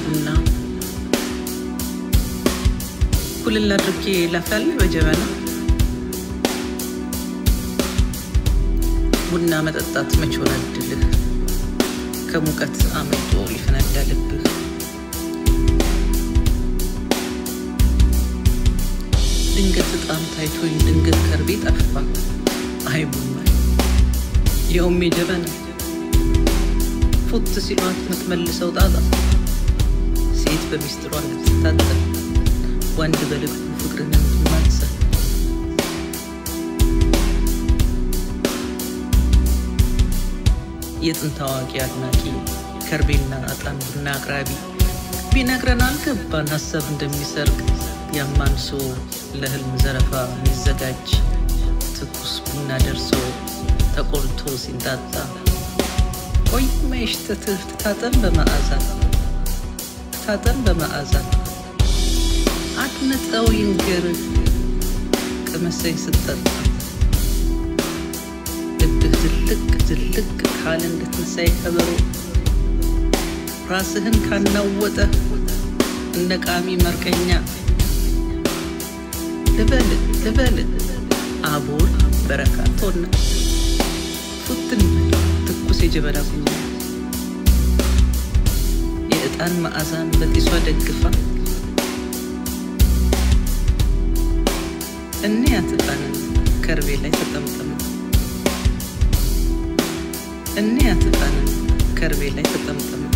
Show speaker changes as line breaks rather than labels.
ቡና ኩልል አድርጌ ላፍላለህ በጀበና ቡና መጠጣት መች ሆነ እድልህ ከሙቀት አምልጦ ሊፈነዳ ልብህ ድንገት እጣም ታይቶኝ ድንገት ከርቤ ጠፋ አይ ቡና ያውም የጀበና ፉት ሲሏት የምትመልሰው ጣጣ ሴት በሚስጥሯ ልትታጠብ ወንድ በልቡ ፍቅርን የምትማጸን የጥንት አዋቂ አድናቂ ከርቤና ዕጣን ቡና አቅራቢ ቢነግረን አልገባን ሀሳብ እንደሚሰርቅ ያማንሶ ለህልም ዘረፋ የሚዘጋጅ ትኩስ ቡና ደርሶ ተቆልቶ ሲንጣጣ ቆይ መሽተትህ ትታጠን በመዓዛ ትታጠን በመዓዛ አድምጠው ይንገርህ ቅመሰኝ ስጠጣ ልብህ ትልቅ ትልቅ ካለ እንደ ትንሣኤ ከበሮ ራስህን ካናወጠ እንደ ቃሚ መርቀኛ ልበል ልበል አቦል በረካቶና ፉትን ትኩስ የጀበና ቡና የዕጣን መዓዛን በጢሷ ደግፋ እንያት ዕጣንን ከርቤ ላይ ተጠምጥማ እንያት ዕጣንን ከርቤ ላይ ተጠምጥማ